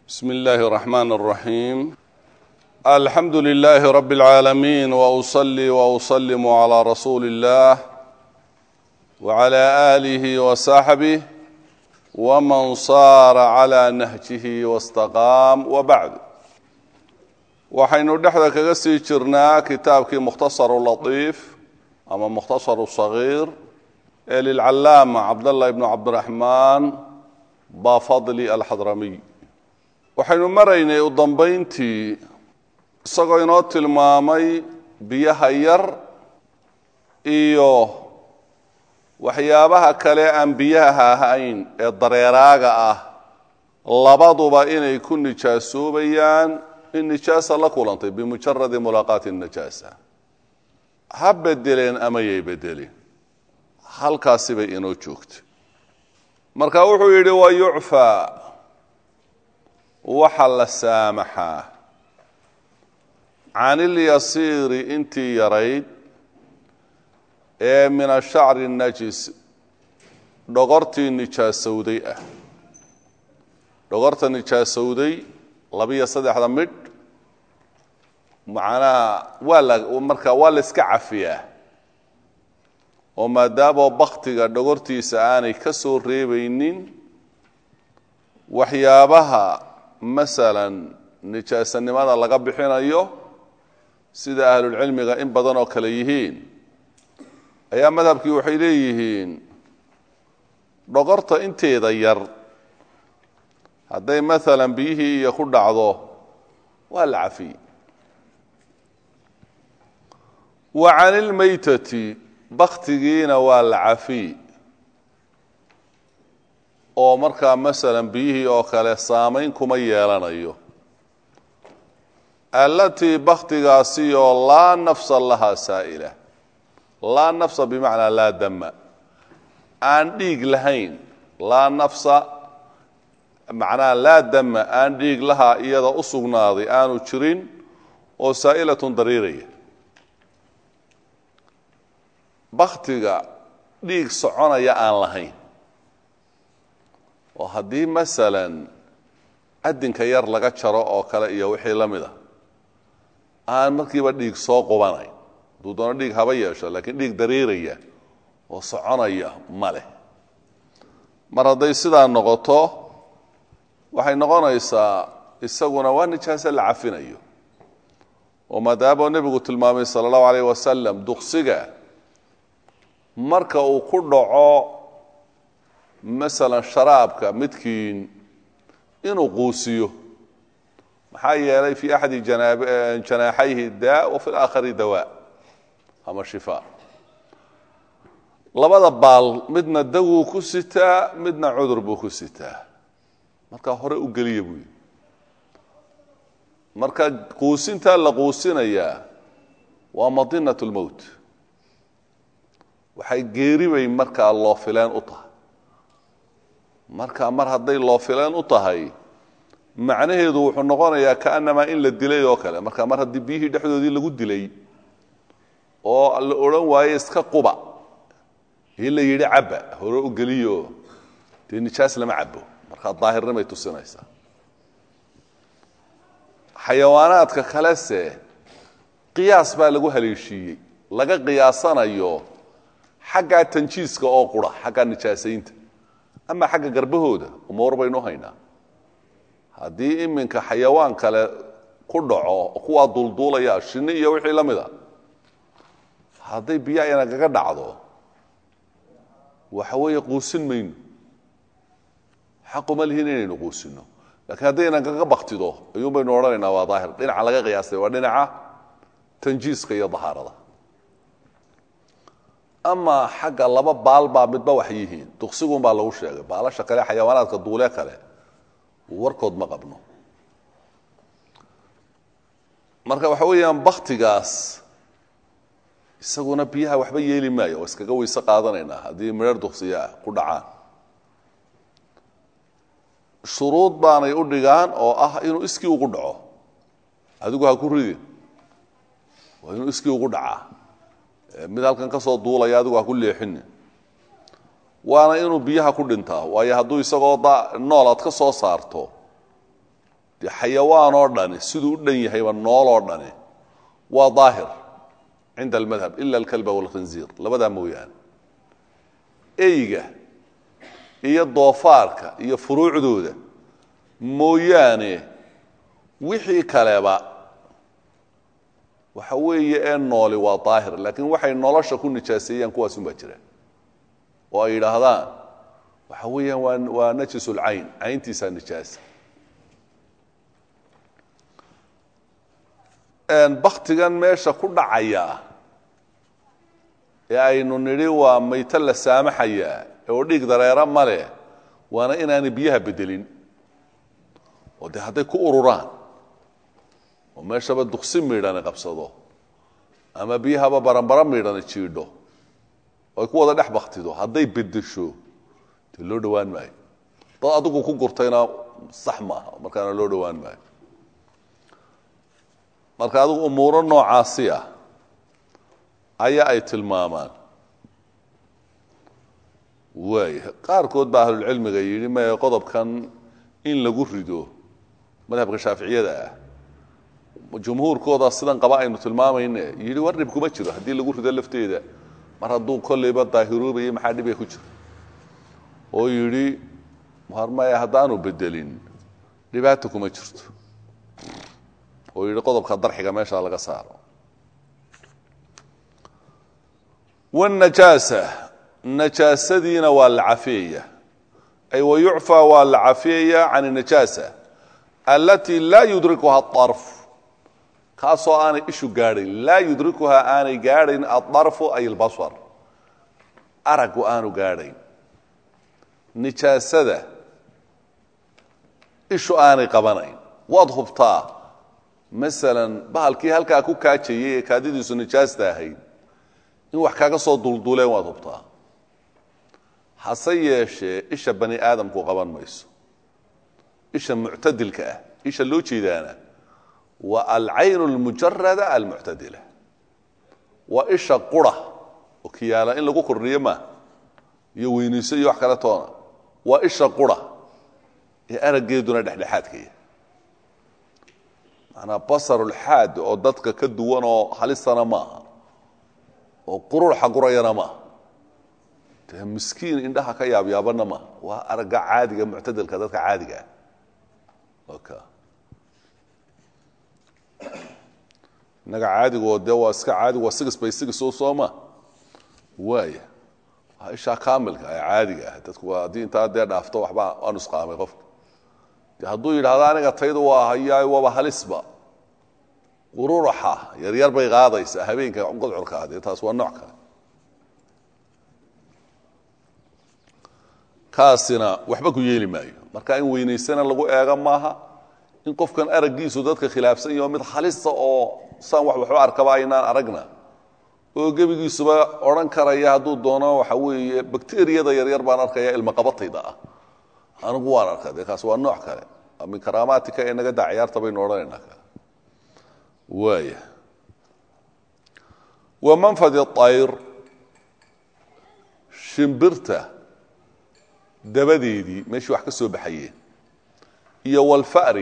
بسم الله الرحمن الرحيم الحمد لله رب العالمين واصلي واسلم على رسول الله وعلى اله وصحبه ومن صار على نهجه واستقام وبعد waxaynu dhexda kaga sii jirnaa kitaabkii mukhtasaru latiif ama mukhtasaru sagiir ee lilcallaama cabdallah ibnu cabdiraxmaan bafadli alxadramiy waxaynu maraynay u dambayntii isagoo inoo tilmaamay biyaha yar iyo waxyaabaha kale aan biyaha ahayn ee dareeraaga ah labaduba inay ku nijaasoobayaan in nijaasa la kulantay bimujaradi mulaaqaati najaasa ha bedeleen ama yay bedelin halkaasi bay inoo joogtay marka wuxuu yidhi wa yucfaa waxa la saamaxaa can ilyasiiri intii yarayd ee min ashacri najis dhogortii nijaasowday ah dhogorta nijaasowday labiyo saddexda midh macnaha waa la marka waa la iska cafiyaa oo maadaamoo baktiga dhogortiisa aanay ka soo reebaynin waxyaabaha masalan nijaasanimada laga bixinayo sida ahlulcilmiga in badan oo kale yihiin ayaa madhabkii waxay leeyihiin dhogorta inteeda yar hadday maalan biyihii iyo ku dhacdo waa la cafiyey wa can ilmaytati baktigiina waa la cafiy oo markaa masalan biyihii oo kale saamayn kuma yeelanayo allatii baktigaasi oo laa nafsa lahaa saa'ila laa nafsa bimacnaa laa dama aan dhiig lahayn laa nafsa macnaha laa dama aan dhiig lahaa iyada u sugnaaday aanu jirin oo saa'ilatun dariiraya baktiga dhiig soconaya aan lahayn oo haddii masalan adinka yar laga jaro oo kale iyo wixii la mid a aan markiiba dhiig soo qubanayn hadduu doono dhiig haba yeesho laakiin dhiig dariiraya oo soconaya ma leh mar hadday sidaa noqoto waxay noqonaysaa isaguna waa nijaase la cafinayo oo maadaama nebigu tilmaamay sala allahu alayh wasalam duqsiga marka uu ku dhaco masalan sharaabka midkiin inuu quusiyo maxaa yeelay fii axadi janaaxayhi daa wa fi laakhari dawaa ama shifaa labada baal midna dawuu ku sitaa midna cudur buu ku sitaa markaa hore u geliya buu yidhi marka quusintaa la quusinayaa waa madinat lmowt waxay geeri bay markaa loo fileen u tahay marka mar hadday loo fileen u tahay macnaheedu wuxuu noqonayaa kaanamaa in la dilay oo kale marka mar haddii biyihii dhexdoodii lagu dilay oo la odhan waaye iska quba ii la yidhi cabba hore u geliyo dee nijaas lama cabo markaa daahirnimay tusinaysaa xayawaanaadka kalese qiyaas baa lagu haleeshiiyey laga qiyaasanayo xaggaa tanjiiska oo qura xaggaa nijaasaynta ama xagga garbahooda umawar baynu haynaa haddii iminka xayawaan kale ku dhaco kuwaa dulduulaya shinni iyo wixii la mida hadday biyo ayna kaga dhacdo waxa weeye quusin mayno xaquma lihin inaynu quusino lakiin haddaynan kaga baktido ayuun baynu odhanaynaa waa daahir dhinaca laga qiyaastay waa dhinaca tanjiiska iyo dahaarada ama xagga laba baal baa midba wax yihiin duqsigun baa lagu sheegay baalasha kale xayawaanaadka duule kale warkood ma qabno marka waxa weeyaan baktigaas isaguna biyaha waxba yeeli maayo oo iskaga weyse qaadanaynaa haddii midhar duqsiya ah ku dhacaan shuruud baanay u dhigaan oo ah inuu iskii ugu dhaco adigu ha ku ridin waa inuu iskii ugu dhacaa mid halkan ka soo duulaya adigu ha ku leexinin waana inuu biyaha ku dhintaa waayo hadduu isagoo nool aad ka soo saarto dee xayawaan oo dhani siduu u dhan yahayba nool oo dhani waa daahir cinda almadhab ila alkalba walkhinziir labadaa mooyaane eyga iyo doofaarka iyo furuucdooda mooyaane wixii kaleba waxa weeye ee nooli waa daahir laakiin waxay nolosha ku nijaaseeyaan kuwaasun baa jira oo ay yidhaahdaan waxa weeyaan waa waa najisulcayn cayntiisaa nijaasa baktigan meesha ku dhacaya ee aynu nidhi waa mayto la saamaxayaa oo dhiig dareera ma leh waana inaanay biyaha bedelin oo dee hadday ku ururaan oo meeshaba duksi miidhani qabsado ama biyahaba baranbara miidhani jiidho oo ay ku wada dhex baktido hadday bedesho dee loo dhowaan maayo dad adigu ku gurtayna sax maaha markaana loo dhowaan maayo marka adigu umuuro noocaasi ah ayaa ay tilmaamaan waaya qaarkood baa ahlulcilmiga yidhi maya qodobkan in lagu rido madhabka shaaficiyada ah jumhuurkooda sidan qaba aynu tilmaamayne yidhi war dhib kuma jiro haddii lagu rido lafteeda mar hadduu kolleyba daahiroobayo maxaa dhibay ku jiro oo yidhi war maya haddaanu bedelin dhibaata kuma jirto oo yidhi qodobka darxiga meesha laga saaro wاnajaasa najaasadiina waa la cafeeya ay wayucfى waa la cafeeya can الnajaasa alati laa yudrikuha aلطarf kaasoo aanay ishu gaadhayn laa yudrikuhaa aanay gaadhayn aلطarfu ay اlbasar aragu aanu gaadhayn nijaasada ishu aanay qabanayn waad hubtaa masalan bahalkii halkaa ku kaajayay ee kaadidiisu nijaasta ahayd in wax kaaga soo dulduleen waad hubtaa hase yeeshee isha bani aadamku qaban mayso isha muctadilka ah isha loo jeedaana waa alcayn اlmujarada almuctadila waa isha qura oo kiyaala in lagu kordhiyo ma iyo weynayso iyo wax kale toona waa isha qura ee araggeeduna dhexdhexaadkaya manaa basarulxaad oo dadka ka duwan oo halisana maaha oo quruuxa gurayana maaha dee miskiin indhaha ka yaabyaabana maaha waa aragga caadiga muctadilka dadka caadiga ah oka innaga caadigo dee waa iska caadigu waa sigis bay sigis oo sooma waaya waa ishaa kaamilka ee caadiga ah dadku waa haddii intaa dee dhaafto waxbaa waa nusqaamay qofka de hadduu yidhahdo aniga taydu waa hayaay waaba halisba quruuraxa yaryar bay qaadaysaa habeenka godcorka ah dee taas waa nooc kale kaasina waxba ku yeeli maayo marka in weynaysana lagu eego maaha in qofkan araggiisu dadka khilaafsan yaho mid halisa oo saan wax waxba arkaba aynaan aragna oo gebigiisuba odhan karaya hadduu doono waxa weeye bakteriyada yaryar baan arkaya ilmaqabatayda ah anigu waan arkaa dee kaas waa nooc kale min karaamaatika ee naga daa ciyaarta baynu odhanaynaa ka waaya wa manfadi ayr shimbirta dabadeedii meeshii wax ka soo baxayeen iyo walfa'ri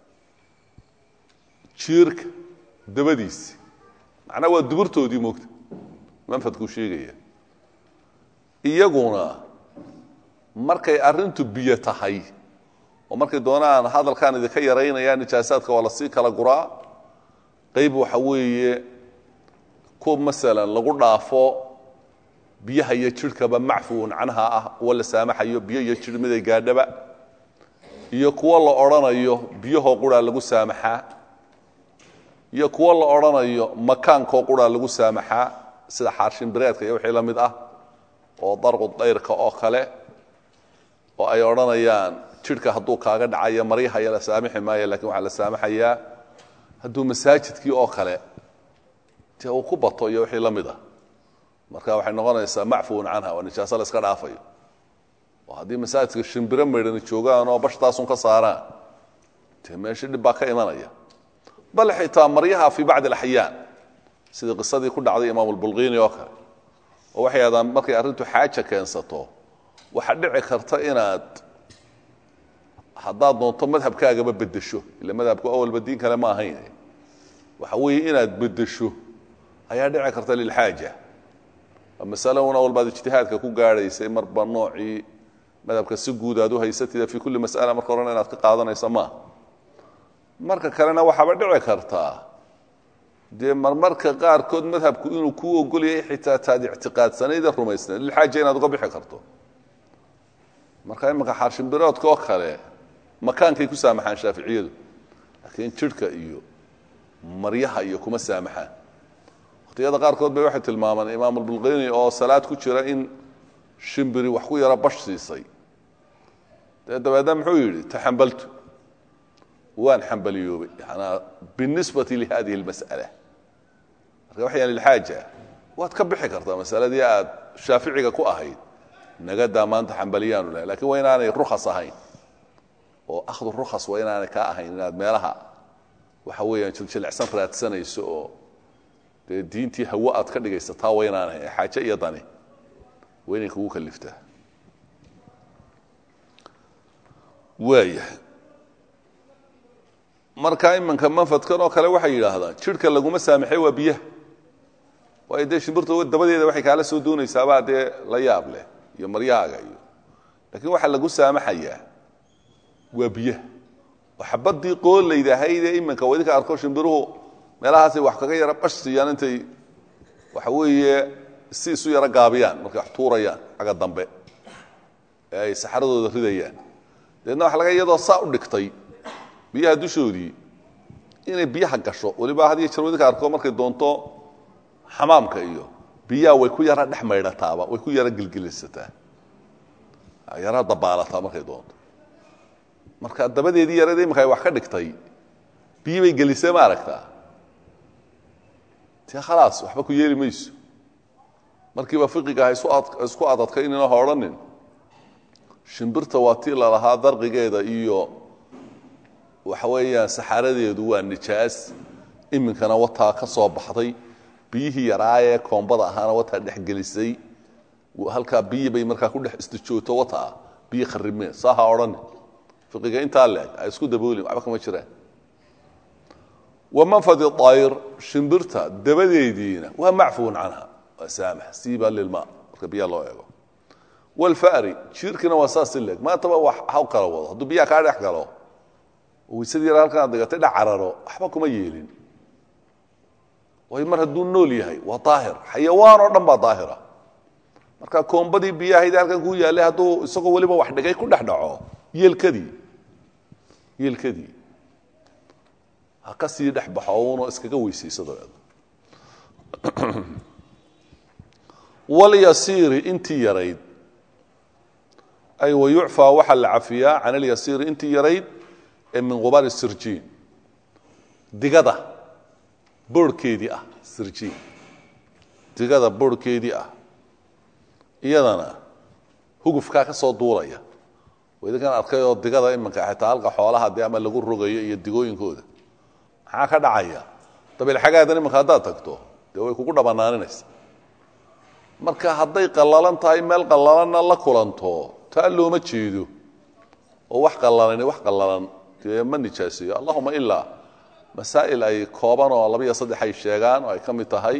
jiirka dabadiisi macnaa waa duburtoodii moogta manfadkuu sheegaya iyaguna markay arrintu biyo tahay oo markay doonaan hadalkaan idinka yaraynaya nijaasaadka waa lasii kala guraa qayb waxa weeye ku masalan lagu dhaafo biyaha iyo jidhkaba macfuun canha ah kuwa la saamaxayo biyo iyo jidh miday gaadhaba iyo kuwo la odhanayo biyahoo quraa lagu saamaxaa iyo kuwo la odhanayo makaankoo quraa lagu saamaxaa sida xaarshimbireedka iyo wixii la mid ah oo darqu dayrka oo kale oo ay odhanayaan jidhka hadduu kaaga dhacayo maryahaya la saamixi maayo lakin waxaa la saamaxayaa hadduu masaajidkii oo kale dee uu ku bato iyo wixii la mid ah marka waxay noqonaysaa macfuun canha waa nijaaso la iska dhaafayo oo haddii masaajidka shimbiro maydhani joogaan oo bashtaasun ka saaraan dee meesha dhib baa ka imanaya bal xitaa maryaha fii bacdi alaxyaan sidii qisadii ku dhacday imaam albulqiini oo kale oo waxay ahdaan markay arrintu xaaja keensato waxaa dhici karta inaad haddaad doonto madhabkaagaba bedesho ila madhabku awalba diin kale ma ahayn waxa weeye inaad bedesho ayaa dhici karta lilxaaja masale una walbaad ijtihaadka ku gaadhaysay marba noocii madhabka si guud aad u haysatida fii kulli mas'ala marka horena inaad ka qaadanaysa maaha marka kalena waxaaba dhici kartaa dee marmarka qaarkood madhabku inuu kuu ogolyahay xitaa taad ictiqaadsanaydee rumaysnayd lilxaaja inaad uga bixi karto marka imanka xaarshimbiroodka oo kale makaankay ku saamaxaan shaaficiyadu laakiin jidhka iyo maryaha iyo kuma saamaxaan waqtiyada qaarkood bay waxay tilmaamaan imaam albulqini oo salaad ku jira in shimbiri wax ku yaro bash siisay dee dabeedna muxuu yidhi taxambaltu waan xambaliyoobay yanaa binisbati lihadihi اlmas'ala marka waxayaan lilxaaja waad ka bixi kartaa masaladii aad shaaficiga ku ahayd nagadaa maanta xambaliyaanu lahay lakin waa inaanay rukas ahayn oo akhdu rukas waa inaanay kaa ahayn inaad meelaha waxa weeyaan jiljilicsan raadsanayso oo dee diintii hawo aad ka dhigaysa taa waa inaan ahayn xaaje iyo dani waa inay kugu kaliftaa waayahay marka imanka manfadkan oo kale waxay yidhaahdaan jidhka laguma saamaxay waa biyaha waayo dee shimbirta dabadeeda waxay kaala soo doonaysaabaa dee la yaab leh iyo maryahaaga iyo laakiin waxaa lagu saamaxayaa waa biyaha oo xabadii qoollayda ahaydee iminka waa idinka arko shimbiruhu meelahaasay wax kaga yara bash siiyaan intay waxa weeye si isu yaro gaabiyaan markay wax tuurayaan xagga dambe ee ay saxaradooda ridayaan dabeedna waxa laga iyadoo saa u dhigtay biyaha dushoodii inay biyaha gasho weliba had iyo jeer wadinka arko markay doonto xamaamka iyo biyaha way ku yara dhex maydhataaba way ku yara gilgilisataa yara dabaalataa markay doonto marka dabadeedii yarada imanka ay wax ka dhigtay biyi bay gelisee ma aragtaa te khalaas waxba ku yeeli mayso markiiba fiqiga ha isku adadkaynina ha odhanin shimbirta waa tii lalahaa darqigeeda iyo waxa weeyaan saxaaradeedu waa nijaas iminkana wataa ka soo baxday biyihii yaraayee koombada ahaana wataa dhexgelisay halkaa biyi bay markaa ku dhex istijoogto wataa biyi kharimeen saa ha odhanin fiqiga intaa leeg ha isku daboolin waxba kama jiraan wamanfadi ayr shimbirta dabadeediina waa macfuun canha waa saamax siiba lilma marka biyaha loo eego walfari jiirkina waa saas si leeg maantaba wax haw kala wado hadduu biyaha kaa dhex galo waysadii yar halkan ad digatay dha cararo waxba kuma yeelin waayo mar hadduu nool yahay waa daahir xayawaan oo dhan baa daahira marka koombadii biyahaydii halkan ku yaallay hadduu isagoo weliba wax dhigay ku dhex dhaco yeelkadii yeelkadii ha ka sii dhex baxo uunoo iskaga weysayso dabeed walyasiiri intii yarayd ay wayucfaa waxaa la cafiyaa can alyasiiri intii yarayd ee min qubaari sirjiin digada boorhkeedii ah sirjiin digada boorhkeedii ah iyadana hugufkaa ka soo duulaya idinkan arkay oo digada imanka xitaa halka xoolaha dee ama lagu rogayo iyo digooyinkooda maxaa ka dhacaya dabeelxagaadan imanka haddaad tagto dee way kugu dhabannaaninaysa marka hadday qallalan tahay meel qallalanna la kulanto taa looma jeedo oo wax qallalani wax qallalan dee ma nijaaseeyo allahuma ilaa masaa'il ay kooban oo laba iyo saddex ay sheegaan oo ay ka mid tahay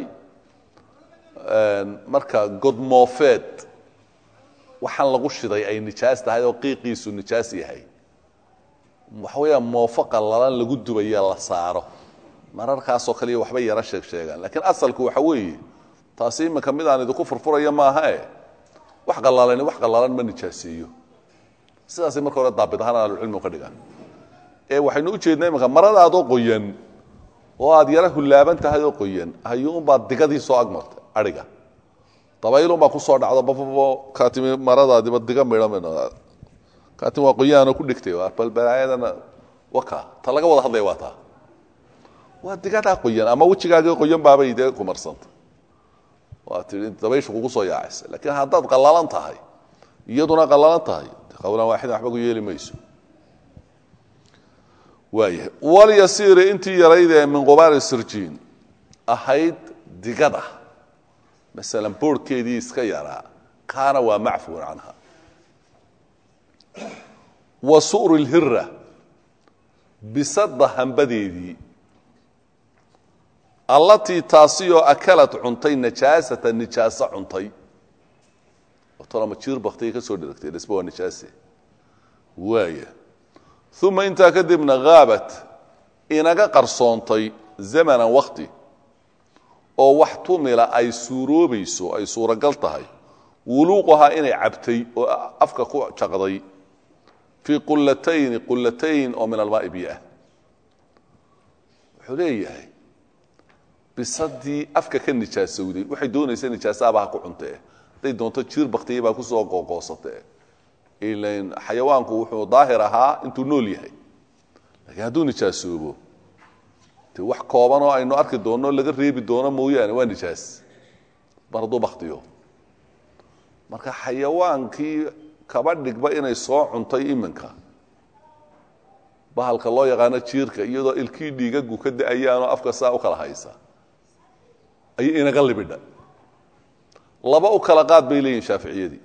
marka godmoofeed waxaan lagu shiday ay nijaas tahay oo qiiqiisu nijaas yahay waxa weeyaan moofo qallalan lagu dubaya la saaro mararkaasoo kaliya waxbay yaro sheeg sheegaan laakiin asalku waxa weeye taasi iminka mid aan idinku furfuraya maaha e wax qallalani wax qallalan ma nijaaseeyo sidaasay marka hore daabit ahaan ahlucilmigu ka dhigaan ee waxaynu u jeednaa imanka maradaadoo qoyan oo aad yaro hullaaban tahay oo qoyan ayuunbaa digadii soo agmartay aiga dabaylunbaa kusoo dhacdo bababo kaatimi maradaadiba diga midhan kaatimi waa qoyaanoo ku dhigtay balbalaayadana waka ta laga wada hadlaya waa taa waa digadaa qoyan ama wejigaagii qoyan baabay dee kumarsanta waa tii dabayshu kugu soo yaacaysa laakiin haddaad qallalan tahay iyaduna qallalan tahay qawlan waaxidan waxba ku yeeli mayso waayahay walyasiiri intii yaraydee min qubaari sirjiin ahayd digada masalan boorhkeedii iska yaraa kaana waa macfuun canha wa su'ri lhira bisadda hambadeedii allatii taasiyoo akalad cuntay najaasata nijaaso cuntay tolama jiir baktay ka soo dheragtay dhisba waa nijaase waaya uma intaa kadibna haabat inaga qarsoontay zamanan wakti oo wax tumila ay suuroobayso ay suuragal tahay wuluuqahaa inay cabtay oo afka ku jaqday fii qulatayni qulatayn oo min almaai biah wuxuu leeyahay bisadii afka ka nijaasowday waxay doonaysa nijaasaaba ha ku cuntee hadday doonto jiir baktiya baa kusoo qooqoosatee ilan xayawaanku wuxuu daahir ahaa intuu nool yahay laakiin hadduu nijaasoobo de wax kooban oo aynu arki doonno laga reebi doono mooyaane waa nijaas mar hadduu baktiyo marka xayawaankii kaba dhigba inay soo cuntay iminka bahalka loo yaqaano jiirka iyadoo ilkii dhiigagu ka da-ayaanoo afka saa u kala haysa ayay inaga libidha laba u kala qaad bay leeyihin shaaficiyadii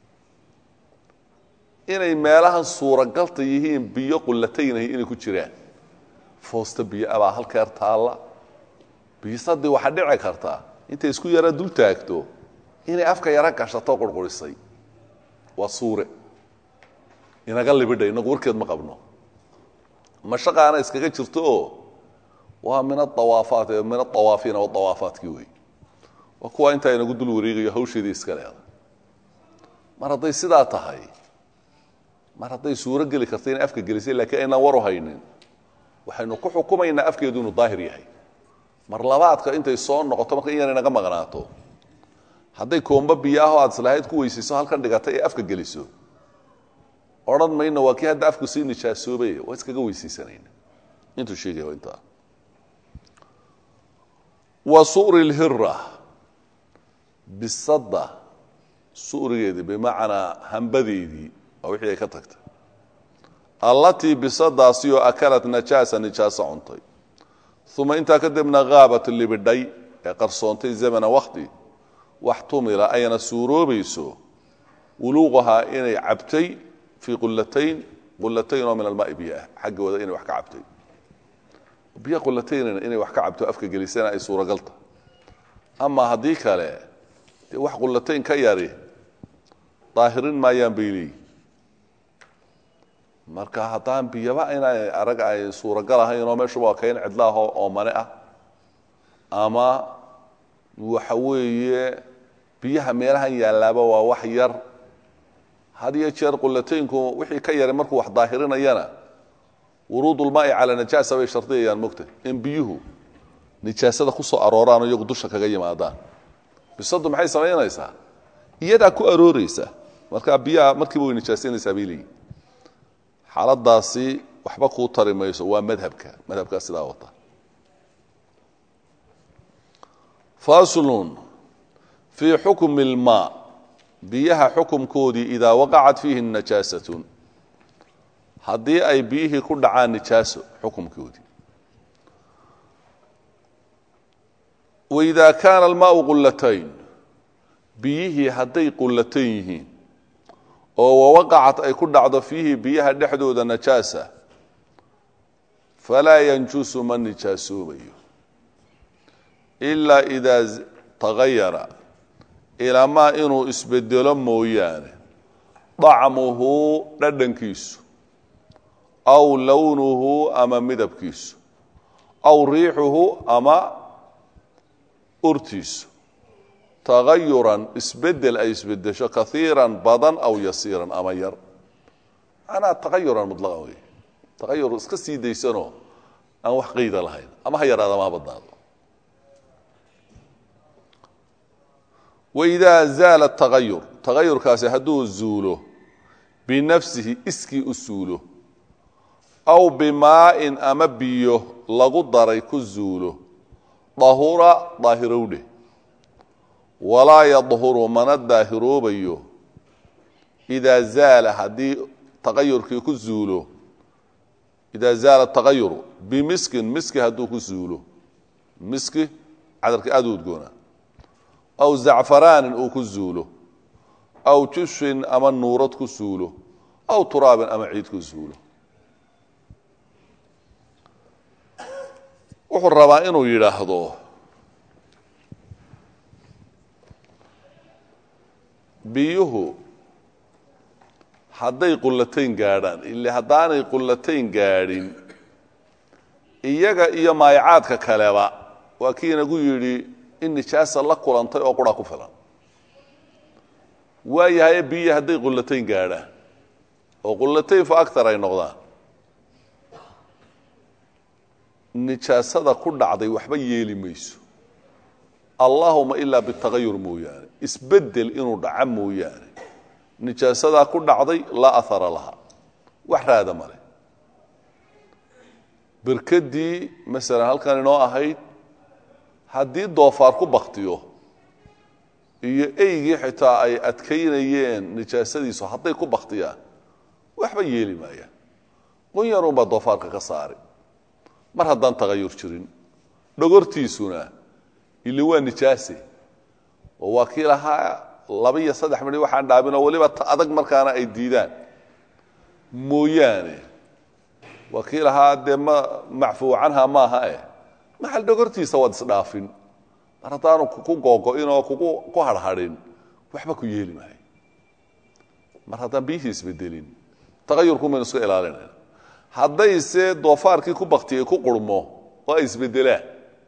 inay meelahan suuragalta yihiin biyo qulataynahi inay ku jiraan foosta biyo abaa halkeer taalla biisadii waxaa dhici kartaa intay isku yara dul taagto inay afka yaro gashato qurqurisay waa suure inaga libidha inagu warkeed ma qabno mashaqaana iskaga jirto oo waa min aawaafaat min aawaafiina waawaafaatki wey waa kuwa intaa inagu dul wareegayo hawsheedii iska leeda mar hadday sidaa tahay mar hadday suuro geli karta inay afka gelisay laakiin aynaan waru haynin waxaynu ku xukumaynaa afkeedu inuu daahir yahay mar labaadka intay soo noqoto marka in yar inaga maqnaato hadday koomba biyo ahoo aad islahayd ku weysayso halkan dhigata ee afka geliso odhan mayno waa kii hadda afku sii nijaasoobay waa iskaga weysaysanayna intuu sheegaya waa intaa wa su'ri lhira bisadda su'rigeedii bimacnaa hambadeedii waa wixii ay ka tagtay allatii bisadaasi oo akalat najaasa nijaaso cuntay uma intaa kadibna haabat libidhay ee qarsoontay zamana wakti wax tumila ayna suuroobayso wuluuqahaa inay cabtay fii qulatayn qulatayn oo min almaai biyaah xaggooda inay wax ka cabtay biyo qulataynna inay wax ka cabto afka gelisana ay suuragalta ama haddii kale dee wax qulatayn ka yari daahirin maayaan bay leeyi marka haddaan biyaba inay arag ay suuragal ahayn oo meeshuba waa kayn cidlaahoo oomane ah ama waxa weeye biyaha meelahan yaallaaba waa wax yar had iyo jeer qulataynku wixii ka yaray markuu wax daahirinayana wuruudulmaai calaa najaasa bay shardiyayaan mogta in biyuhu nijaasada ku soo arooraano iyagu dusha kaga yimaadaan bisadu maxay samaynaysaa iyadaa ku arooreysa markaa biyaha markiiba way nijaasanaysaa bay leeyihin xaaladaasi waxba kuu tari mayso waa madhabka madhabkaa sidaa wata faslun fii xukmi اlmaa biyaha xukumkoodii idaa waqacat fiihi najaasatun haddii ay biyihii ku dhacaan nijaaso xukumkoodii waidaa kaana almaau qulatayn biyihii hadday qulatayn yihiin oo wawaqacat ay ku dhacdo fiihi biyaha dhexdooda najaasa falaa yanjusu ma nijaasoobayo ilaa idaa tagayara ilamaa inuu isbedelo mooyaane dacmuhu dhadhankiisu aw lownuhu ama midabkiisu aw riixuhu ama urtiisu tagayuran isbedel ay isbedesho kaiiran badan aw yasiiran ama yar manaa tagayuran mulaqa wey tagayur iska sii daysanoo aan wax qayda lahayn ama ha yaraado ama ha badnaado waidaa zaala tagayur tagayurkaasi hadduu zuulo binafsihi iskii u suulo aw bimaa'in ama biyo lagu daray ku zuulo dahura daahirowdhe walaa yadhuru mana daahiroobayo idaa zaala haddii tagayurkii ku zuulo idaa zaala tagayuru bimiskin miski hadduu ku zuulo miski cadarka aada u udgoona aw zacfaraanin uu ku zuulo aw jushin ama nuurad ku suulo aw turaabin ama ciid ku zuulo wuxuu rabaa inuu yidhaahdo biyuhu hadday qullatayn gaadhaan ile haddaanay qullatayn gaadhin iyaga iyo maayacaadka kaleba waa kii inagu yidhi in nijaasa la kulantay oo qura ku filan waayahaye biyi hadday qullatayn gaadhaan oo qullatayn fa agar ay noqdaan nijaasada ku dhacday waxba yeeli mayso allaahuma ilaa bitagayur mooyaane isbedel inuu dhaco mooyaane nijaasadaa ku dhacday laa ahara laha wax raada male berkadii masalan halkan inoo ahayd haddii doofaar ku baktiyo iyo eygii xitaa ay adkaynayeen nijaasadiisu hadday ku baktiyaan waxba yeeli maayaan qunyarunbaa doofaarka ka saari mar haddaan tagayur jirin dhogortiisuna ile waa nijaase oo waa kii lahaa laba iyo saddex midhi waxaan dhaabinoo weliba ta adag markaana ay diidaan mooyaane waa kii lahaa dee ma macfuu canha maaha eh maxal dhogortiisa waad isdhaafin mar haddaanu ku googo-in oo kugu ku harhadhin waxba ku yeeli maayo mar haddaan biyihii isbedelin tagayurku maynu iska ilaalinayna haddayse doofaarkii ku baktiyey ku qurmo oo ay isbedelaan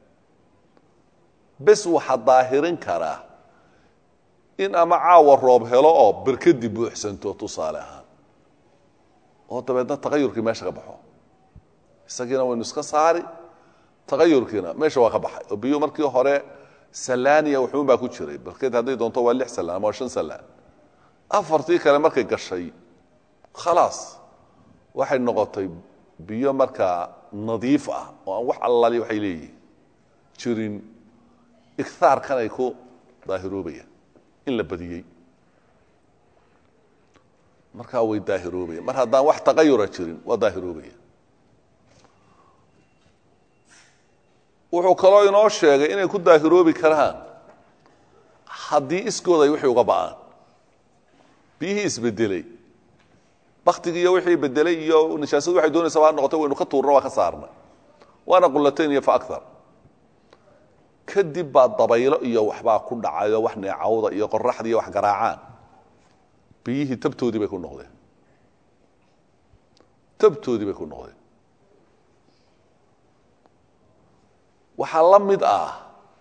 bes waxaa daahirin karaa in ama caawa roob helo oo berkadi buuxsanto tusaale ahaan oo dabeedna tagayurkii meesha ka baxo isagiina waynu iska saari tagayurkiina meesha waa ka baxay oo biyu markii hore salaaniya wuxuun baa ku jiray berked hadday doonto waa lix salaan ama waa shan salaan afartii kale markay gashay khalaas waxay noqotay biyo markaa nadiif ah oo aan wax allali waxay leeyihin jirin igaarkan ay ku daahiroobayaan in la badiyey markaa way daahiroobayaan mar haddaan wax taqayura jirin waa daahiroobayaan wuxuu kaloo inoo sheegay inay ku daahiroobi karaan haddii iskooda ay wixii uga ba'aan biyihii isbedelay baktigii iyo wixii bedelay iyo nijaasadu waxay doonaysaba ha noqotay waynu ka tuurna waa ka saarna waana qullatayn iyo fa agar kadib baa dabaylo iyo waxbaa ku dhacayo wax neecawda iyo qoraxda iyo wax garaacaan biyihii tabtoodii bay ku noqdeen tabtoodii bay ku noqdeen waxaa la mid ah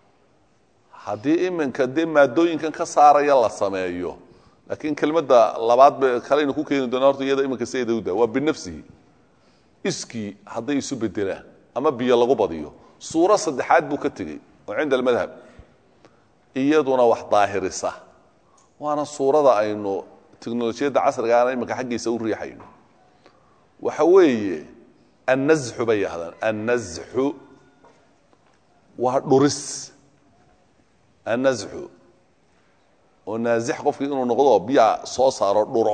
haddii iminka dee maadooyinkan ka saaraya la sameeyo laakiin kelmadda labaad ba kalaynu ku keeni doona horta iyada iminka sayidawda waa binafsihi iskii hadday isu bedelaan ama biyo lagu badiyo suuro saddexaad buu ka tegey oo cinda almadhab iyaduna wax daahirisa waana suurada aynu teknolojiyadda casrigaana iminka xaggiisa u riixayno waxa weeye annazxu bay yahdaan annazxu waa dhuris annazxu oo naazix qofkii inuu noqdo biyaa soo saaro dhuro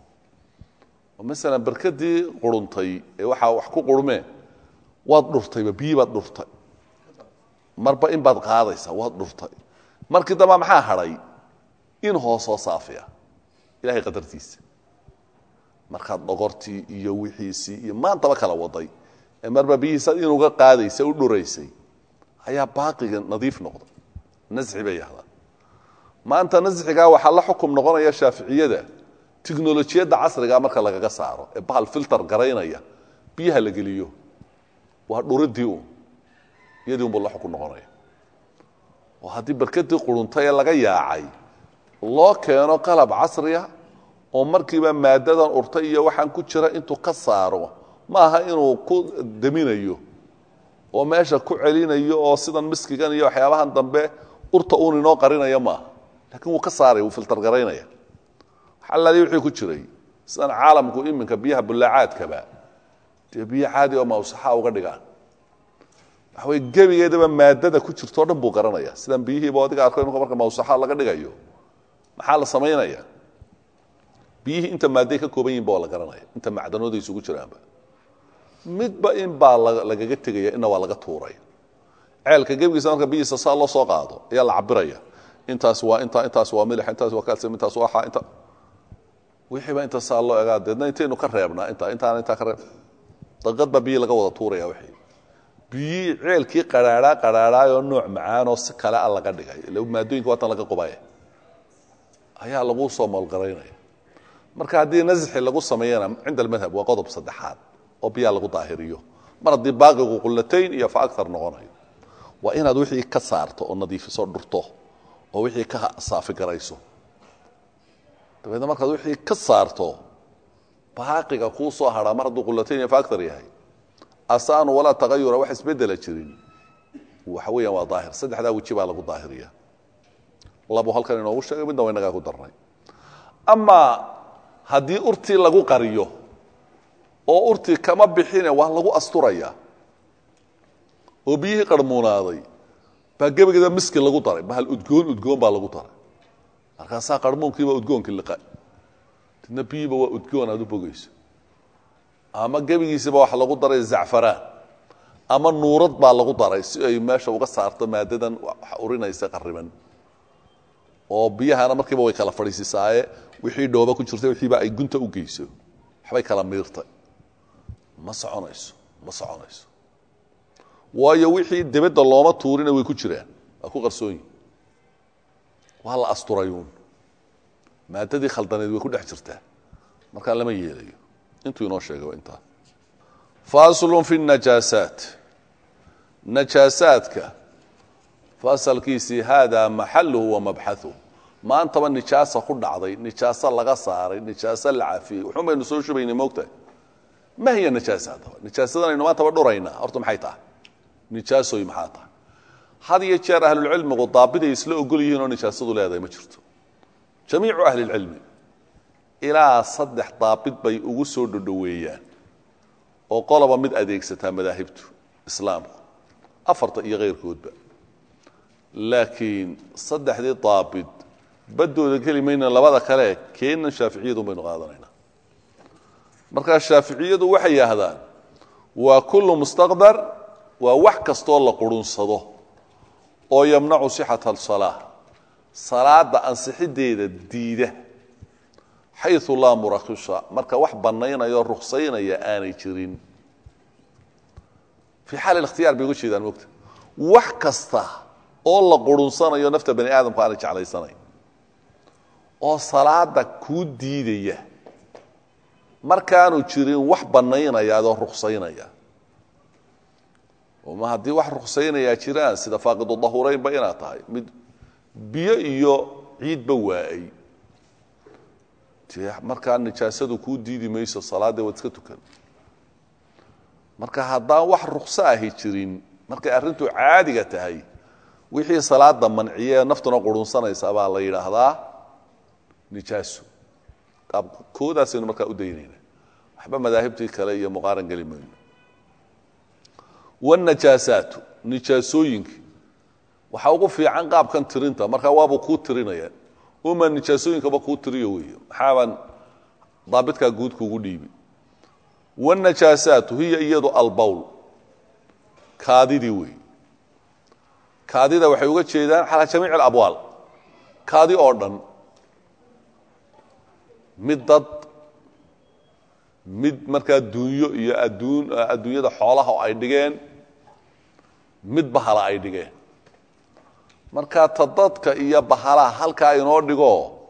oo masalan berkadii quruntay ee waxaa wax ku qurmeen waad dhurtayba biyi baad dhurtay marba in baad qaadaysaa waad dhurtay markii damba maxaa hadhay in hoosoo saafiya ilahay qadartiisa markaad dhogortii iyo wixiisii iyo maantaba kala waday ee marba biyihiisa inuga qaadaysa u dhuraysay ayaa baaqiga nadiif noqda nasxi bay yahdaan maanta nasxigaa waxaa la xukum noqonaya shaaficiyada tiknolojiyadda casriga marka lagaga saaro ee bahal filter garaynaya biyaha la geliyo waa dhuridii un iyadii unbuu la xukum noqonaya oo haddii barkadii quruntay ee laga yaacay loo keeno qalab casriya oo markiiba maadadan urtay iyo waxaan ku jira intuu ka saaro maaha inuu ku daminayo oo meesha ku celinayo oo sidan miskigan iyo waxyaabahan dambe urta uun inoo qarinaya maaha lakiin wuu ka saaraya wuu filtar garaynaya xalaali wixii ku jiray sidan caalamku iminka biyaha bullaacaadkaba dee biyo caadi oo mawsaxa uga dhigaan waxa wey gebigeedaba maadada ku jirto o dhan buu garanaya sidan biyihiiba adiga arko imika marka mawsaxa laga dhigayo maxaa la samaynaya biyihii inta maadday ka kooban yihin ba waa la garanaya inta macdanooda isugu jiraanba midba in baa lagaga tegaya ina waa laga tuuraya ceelka gebigiisa marka biyihiisa saa loo soo qaado ayaa la cabiraya intaas waa inta intaas waa milix intaas waa calcium intaas waa inta wixiiba inta saa loo egaa deedna intaynu ka reebnaa intaa intaana intaa ka reeb daqiiqad baa biyi laga wada tuuraya wixii biyii ceelkii qadhaadhaa qadhaadhaayoo nooc macaanoo si kale a laga dhigay ila maadooyinka waatan laga qubaya ayaa lagu soo moolgaraynaya marka haddii nasxi lagu sameeyana cinda almadhab waa qodob saddexaad oo biyaa lagu daahiriyo mar haddii baaqigu qullatayn iyo fa agar noqonayo waa inaad wixii ka saarto oo nadiifiso dhurto oo wixii ka saafigarayso dabeedna markaad wixii ka saarto baaqiga kuu soo hadhaa mar hadduu qullatayn iyo fa agar yahay asaanu walaa tagayura wax isbedela jirin waxa weeyaan waa daahir saddexdaa weji baa lagu daahiriya labu halkan inoogu sheegay midna wa inagaa ku darnay amaa haddii urtii lagu qariyo oo urtii kama bixine waa lagu asturaya oo biyihii qarmuunaaday baa gebageeda miski lagu daray bahal udgoon udgoon baa lagu daray markaasaa qarmuunkiiba udgoonkii liqa didna biyiiba waa udgoon aad u bogayso ama gebigiisiba waxa lagu daray zacfaraan ama nuurad baa lagu daray si ay meesha uga saarto maadadan urinaysa qariban oo biyahana markiiba way kala fadhiisisaaye wixii dhooba ku jirta wixiiba ay gunta u geyso waxbay kala miirtay ma soconayso ma soconayso waayo wixii debedda looma tuurina way ku jiraan waa ku qarsoon yihin waa la asturayuun maadadii khaldaneed way ku dhex jirtaa markaa lama yeelayo intuu inoo sheegay waa intaa faslun fi najaasaat najaasaadka fasalkiisii haadaa maxaluhu wa mabxahu maantaba nijaasa ku dhacday nijaaso laga saaray nijaaso la cafiyey wuxuun baynu soo shubaynay moogtahay ma hiya nijaasa haddaba nijaasadanaynu maantaba dhuraynaa horta maxay tahay nijaasoy maxaa tahay had iyo jeer ahlulcilmigu daabiday isla ogol yihiin oo nijaasadu leedahay ma jirto jamiicu ahli lcilmi ilaa saddex daabid bay ugu soo dhodhoweeyaan oo qoloba mid adeegsataa madaahibtu islaamku afarta iyo keyrkoodba laakiin saddexdii daabid baddooda geli mayna labada kale keenan shaaficiyadun baynu qaadanaynaa markaa shaaficiyadu waxay yidhaahdaan waa kullu mustaqdar waa wax kastoo la qurunsado oo yamnacu sixata asalaa salaada ansixideeda diida xayu laa murakhisha marka wax bannaynaya o ruksaynaya aanay jirin fii xaal ikhtiyaar bay uga jeedaan mogta wax kasta oo la qurunsanayo nafta bani aadamku aanay jeclaysanayn oo salaada kuu diidaya markaanu jirin wax bannaynaya adoo ruksaynaya ma haddii wax ruksaynayaa jiraan sida faaqidu dahureynba inaad tahay mid biyo iyo ciidba waa'ay dee markaa nijaasadu kuu diidi mayso salaadee waad iska tukan marka haddaan wax rukso ahi jirin markay arrintu caadiga tahay wixii salaada manciye naftuna qurunsanaysa baa la yidhaahdaa nijaaso koodaasaynu markaa u daynayna waxba madaahibtii kale iyo muqaaran geli mayno wanajaasaatu nijaasooyinkii waxaa ugu fiican qaabkan tirinta markaa waabuu kuu tirinaya uma nijaasooyinkaba kuu tiriyo wey maxaabaan daabitkaa guud kuugu dhiibi wanajaasaatu hiya iyadu albowl kaadidii wey kaadida waxay uga jeedaan calaa jamiic alabwaal kaadi oo dhan mid dad mid markaa dunyo iyo adduun adduunyada xoolaha oo ay dhigeen mid bahala ay dhigeen markaa ta dadka iyo bahalaha halkaa inoo dhigo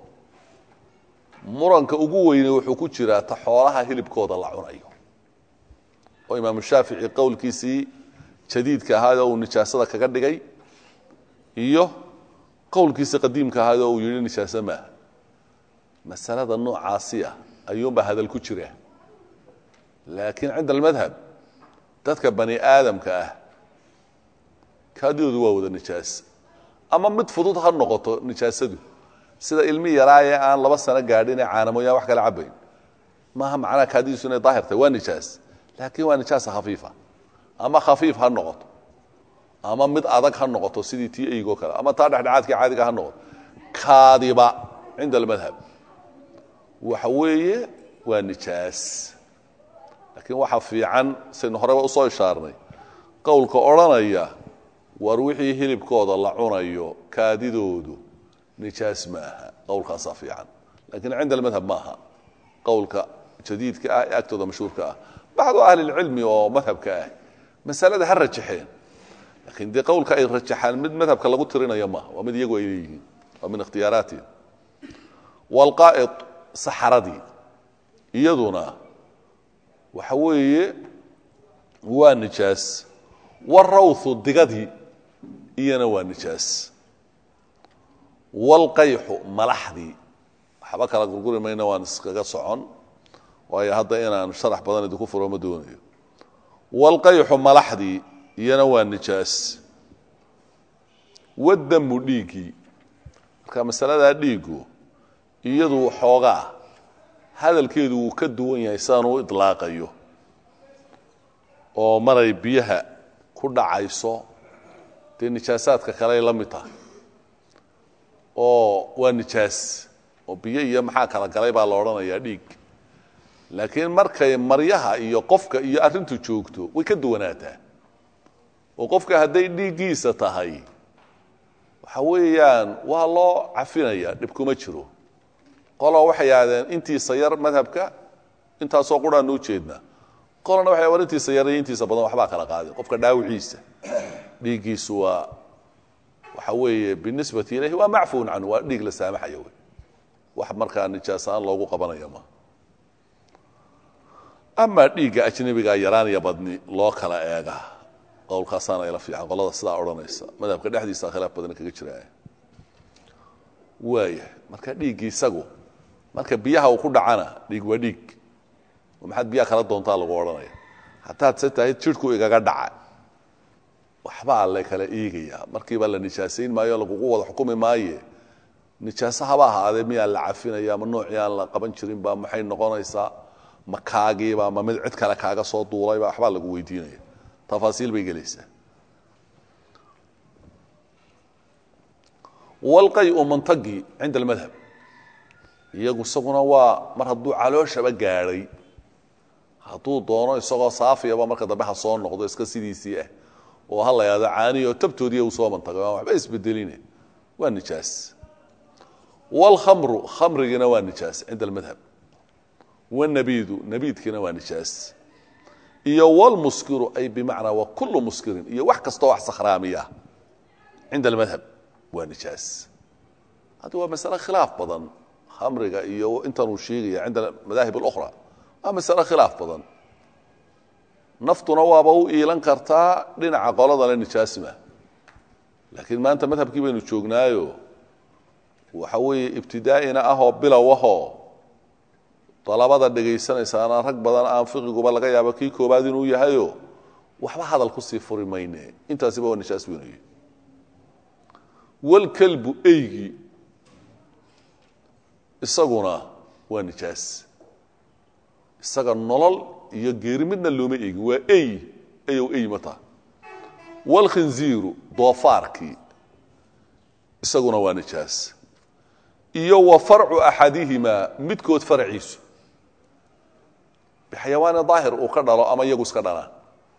muranka ugu weyne wuxuu ku jiraa ta xoolaha hilibkooda la cunayo oo imaamu shaafici qowlkiisii jadiidka ahaayoo uu nijaasada kaga dhigay iyo qowlkiisii qadiimka ahaayoo uu yidhi nijaaso maaha masalada noocaasi ah ayuunbaa hadal ku jira laakiin cinda almadhab dadka bani aadamka ah kaadidoodu waa wada nijaas ama mid fudud ha noqoto nijaasadu sida ilmi yaraayee aan laba sano gaadhin ee caanamoyaan wax kala cabayn maaha macnaha kaadidiisu inay daahir tahay waa nijaas laakiin waa nijaasa khafiifa ama khafiif ha noqoto ama mid adag ha noqoto sidii tii eygoo kale ama taa dhexdhexaadkii caadiga ha noqoto kaadiba cinda almadhab waxa weeye waa nijaas laakiin waxa fiican saynu horeba usoo ishaarnay qowlka odhanaya war wixii hilibkooda la cunayo kaadidoodu nijaas ma aha qowlkaasaa fiican lakiin cinda almadhab maaha qowlka jadiidka ah ee agtooda mashhuurka ah bacdu ahlilcilmi oo madhabka ah masalada ha rajaxeen laakiin dee qowlka ay rajaxaan mid madhabka lagu tirinayo maaha waa mid iyagu ay leeyihiin waa min ikhtiyaaraatihim waalqaa'id saxaradii iyaduna waxa weeye waa nijaas warawthu digadii iyana waa nijaas waalqayxu malaxdii waxba kala gurguri mayna waan iskaga socon waayo hadda inaan sharax badan idinku furo ma doonayo waalqayxu malaxdii iyana waa nijaas wadamu dhiiggii marka masaladaa dhiiggu iyadu xoogaa hadalkeedu wuu ka duwan yahay sidaan u idlaaqayo oo maray biyaha ku dhacayso dee nijaasaadka kaley la mid tahay oo waa nijaas oo biyo iyo maxaa kala galay baa la odhanayaa dhiig laakiin markay maryaha iyo qofka iyo arrintu joogto way ka duwanaataa oo qofka hadday dhiiggiisa tahay waxa weeyaan waa loo cafinaya dhib kuma jiro qolo waxay yidhahdeen intiisa yar madhabka intaasoo quraannu ujeednaa qolona waxay war intiisa yar iyo intiisa badan waxbaa kala qaaday qofka dhaawiciisa dhiiggiisu waa waxa weeye binisbati ilayhi waa macfuun canhu waa dhiig la saamaxaya wey wax markaa nijaasaan loogu qabanaya ma amaa dhiigga ajnabigaa yaraanaya badni loo kala eega qowlkaasaana ila fiican qolada sidaa odhanaysa madhabka dhexdiisa khilaaf badan kaga jira waaya marka dhiiggii isagu marka biyaha uu ku dhacana dhiig waa dhiig maxaad biyaha kala doontaa lagu odhanaya haddaad se tahay jidhku igaga dhaca waxbaa la kala eegayaa markiiba la nijaasayn maayo lagugu wada xukumi maaye nijaaso haba ahaadee miyaa la cafinaya ma noocii aan la qaban jirinba maxay noqonaysaa ma kaagiiba ma mid cid kale kaaga soo duulayba waxbaa lagu weydiinaya tafaasiil bay gelaysaa walqayu mantagii cinda almadhab iyagu isaguna waa mar hadduu calooshaba gaadhay hadduu doono isagoo saafiyaba marka dambe ha soo noqdo iska sidiisii ah oo ha la yahdo caaniyo tabtoodiiya uu soo mantagay aan waxba isbedeline waa nijaas wاlkhamru khamrigiina waa nijaas cinda almadhab wاnabiidu nabiidkiina waa nijaas iyo wlmuskiru ay bimacnaa wa kulu muskirin iyo wax kastoo wax sakhraamiya cinda almadhab waa nijaas haddi waa masale khilaaf badan khamriga iyo intanuu sheegaya cinda madaahib اlأkhra waa masale khilaaf badan naftuna waaba u iilan kartaa dhinaca qoladana nijaasima laakiin maanta madhabkii baynu joognaayo waxa weeye ibtidaa'ina ahoo bilow ahoo dalabada dhegaysanaysaana rag badan aan fiqiguba laga yaabo kii koobaad inuu yahayo waxba hadal kusii furi mayne intaasiba waa nijaas weynaye walkalbu eygii isaguna waa nijaas isaga nolol iyo geeri midna looma eegin waa ey eyow ey mata walkhinziiru doofaarkii isaguna waa nijaas iyo wa farcu axadihimaa midkood farciisu bixayawaani daahir uu ka dhalo ama iyagu iska dhalaan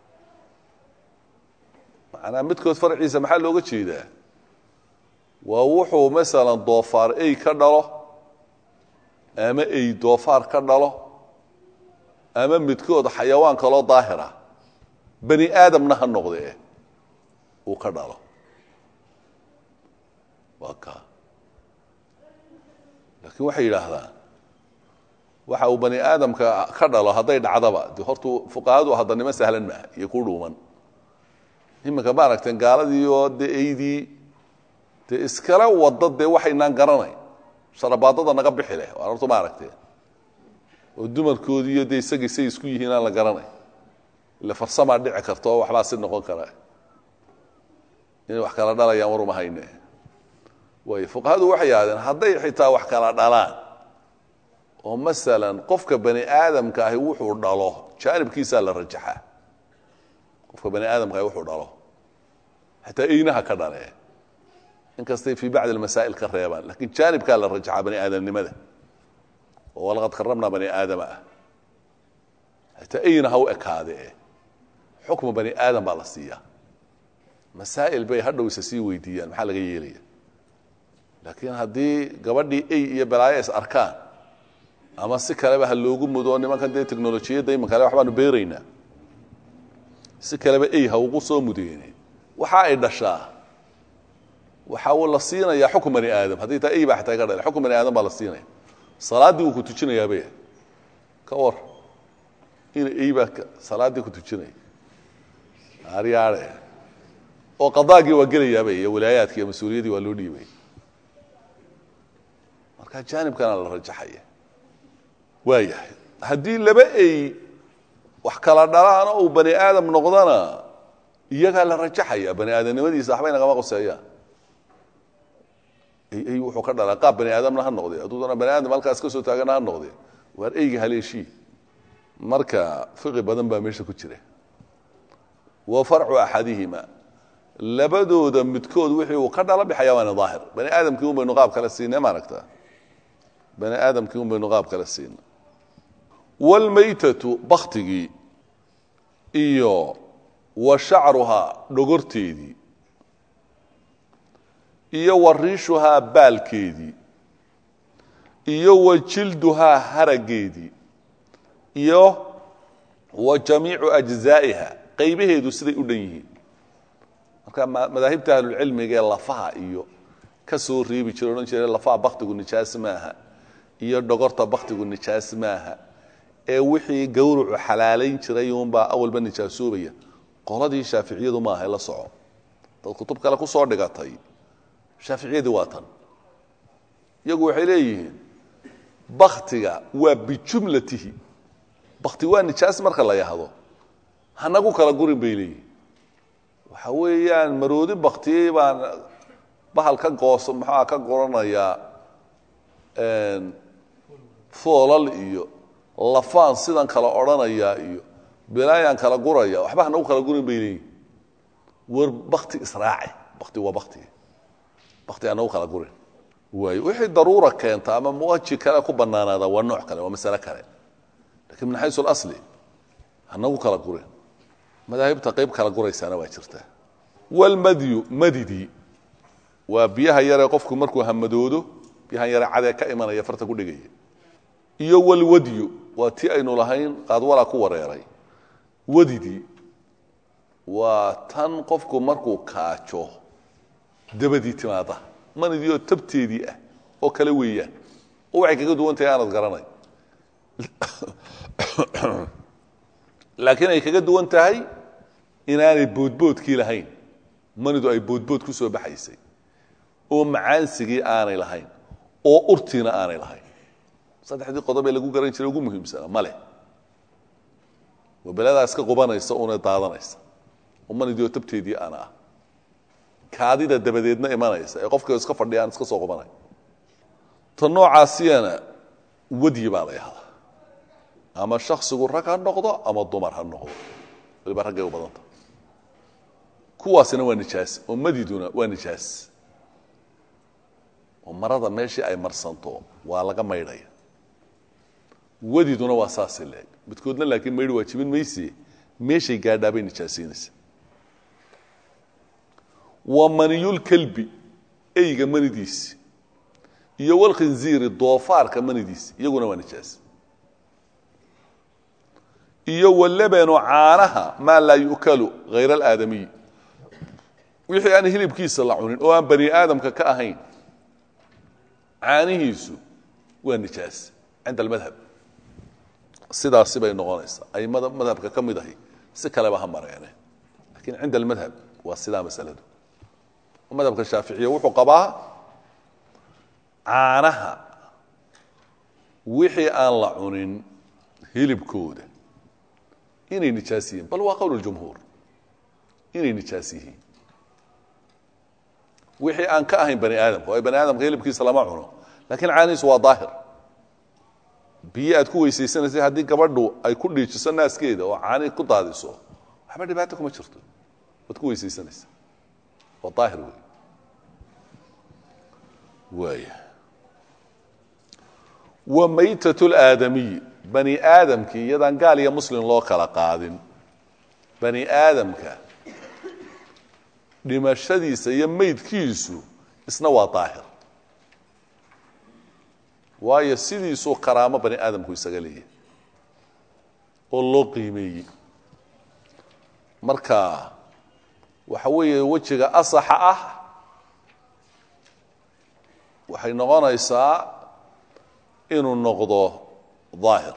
macnaa midkood farciisa maxaa looga jeedaa waa wuxuu masalan doofaar ey ka dhalo ama ey doofaar ka dhalo ama midkood xayawaan kaloo daahira bani aadamna ha noqdee uu ka dhalo waa ka laakiin waxay yidhaahdaan waxa uu bani aadamka ka dhalo hadday dhacdaba de hortu fuqahadu haddanimo sahlan maaha iyo ku dhuuman iminka ma aragteen gaaladii oo dee eydii dee iskala wada dee waxaynaan garanayn sharabaadada naga bixi leh waan hortu ma aragteen oo dumarkoodii iyo dee isagii say isku yihiin aan la garanay ile farsamaa dhici karta oo waxbaa si noqon kara inay wax kala dhalayaan waruma hayne waay fuqahadu waxay yidhahdeen hadday xitaa wax kala dhalaan oo masalan qofka bani aadamka ahi wuxuu dhalo jaanibkiisaa la rajaxaa qofka bani aadamka ahi wuxuu dhalo xataa eynaha ka dhalee inkastay fii bacdi almasaa'il ka reebaan lakiin jaanibkaa la rajaxaa bani aadamnimada oo walaqad karramnaa bani aadama ah xataa eyna ha u ekaadee xukma bani aadam baa la siiyaa masaa'il bay hadhowse sii weydiiyaan maxaa laga yeelaya laakiin haddii gabadhii ey iyo balaayo is arkaan ama si kaleba ha loogu mudo nimankan dee technolojiyadda imankale waxbaanu beeraynaa si kaleba ey ha ugu soo mudeene waxa ay dhashaa waxaa la siinayaa xukun bani aadam haddii taa ey baa xataa ka dhala xukun bani aadam baa la siinaya salaaddii wuu ku tujinayaabay ka war ina ey baa salaaddii ku tujinaya aryaare oo qadaagii waa gelayaaba iyo walaayaadki iyo mas-uuliyaddii waa loo dhiibay marka jaanibkana la rajaxaya waa yahay haddii laba ey wax kala dhalaan oo uu bani aadam noqdana iyagaa la rajaxaya bani aadamnimadiisa waxbay nagama qoseeyaan ey wuxuu ka dhalaa qaab bani aadamna ha noqde hadduu doona bani aadam halkaas ka soo taagana ha noqde waar eyga haleeshii marka fiqi badan baa meesha ku jira wa farcu axadihima labadooda midkood wixii uu ka dhala bixayawaani daahir bani aadamkii un baynu qaab kale siinay maaragta bani aadamkii un baynu qaab kale siinay waalmaytatu baktigii iyo wa shacruhaa dhogorteedii iyo wa riishuhaa baalkeedii iyo wa jilduhaa harageedii iyo wa jamiicu ajzaa'iha qaybaheedu siday u dhan yihiin marka madaahibta ahlulcilmiga ee lafaha iyo ka soo reebi jira odhan jire lafaha baktigu nijaas maaha iyo dhogorta baktigu nijaas maaha ee wixii gawrucu xalaalayn jiray uunbaa awalba nijaasoobaya qoladii shaaficiyadu maaha la soco dad kutub kale ku soo dhigatay shaaficiyadii waa tan iyagu waxay leeyihiin baktiga waa bijumlatihi bakti waa nijaas marka la yahdo hanagu kala gurin bay leeyihin waxa weeyaan maroodi baktiyey baan bahal ka goos maxaa ka goranayaa foolal iyo lafaan sidan kala odhanayaa iyo bilaayaan kala guraya waxba hanagu kala gurin bay leeyihin war bakti israaci bakti waa bakti bakti hanagu kala gurin waayo wixii daruura keenta ama muwaji kale ku banaanaada waa nooc kale waa masale kale lakin min xaysu اlasli hanagu kala gurin madaahibta qayb kala guraysaana waa jirta walmadyu madidii waa biyaha yaree qofku markuu hamadoodo biyahan yare cadee ka imanaya farta ku dhigaya iyo walwadyu waa ti aynu lahayn qaadwalaa ku wareeray wadidii waa tan qofku markuu kaajo dabadii timaada manidii oo tabteedii ah oo kale weeyaan oo waxay kaga duwan tahay aanad garanay laakiin ay kaga duwan tahay inaanay boodboodkii lahayn manidu ay boodbood ku soo baxaysay oo macaansigii aanay lahayn oo urtiina aanay lahayn saddexdii qodob ee lagu garan jiray ugu muhiimsanaa ma leh waa beladaa iska qubanaysa una daadanaysa oo manidii oo tabteedii aana ah kaadida dabadeedna imanaysa ee qofka iska fadhiyaan iska soo qubanay ta noocaasiyana wadyi baa la yahdaa ama shaksigu rag ha noqdo ama dumar ha noqdo waliba raggay u badanta kuwaasina waa nijaas oo madiduna waa nijaas oo marada meeshii ay marsanto waa laga maydhaya wadiduna waa saasi leeg midkoodna laakiin maydhi waajibin mayse meeshay gaadhaabay nijaasiinaysa wa maniyulkelbi eyga manidiisi iyo walkhinziiri doofaarka manidiisi iyaguna waa nijaas iyo walabanu caanaha maa laa yu'kalu hayr alaadamiyi wixii aan hilibkiisa la cunin oo aan bani aadamka ka ahayn caanihiisu waa nijaas cinda almadhab sidaasi bay noqonaysaa aimada madhabka ka mid ahi si kaleba ha mareene lakiin cinda almadhab waa sidaa masaladu madhabka shaaficiya wuxuu qabaa caanaha wixii aan la cunin hilibkooda inay nijaas yihiin bal waa qowl jumhuur inay nijaas yihiin wixii aan ka ahayn bani aadamka waayo bani aadamka hilibkiisa lama cuno lakiin caanihiisu waa daahir biyo aad ku weysaysanaysa haddii gabadhu ay ku dhiijiso naaskeeda oo caani ku daadiso waxba dhibaato kuma jirto waad ku weysaysanaysa waa daahir wey waaya wa maytat اlaadamiyi bani aadamkii iyadaan gaal iyo muslim loo kala qaadin bani aadamka dhimashadiisa iyo meydkiisu isna waa daahir waayo sidiisuu karaamo bani aadamku isaga leeyahay oo loo qiimeeyey marka waxa weeye wejiga asaxa ah waxay noqonaysaa inuu noqdo daahir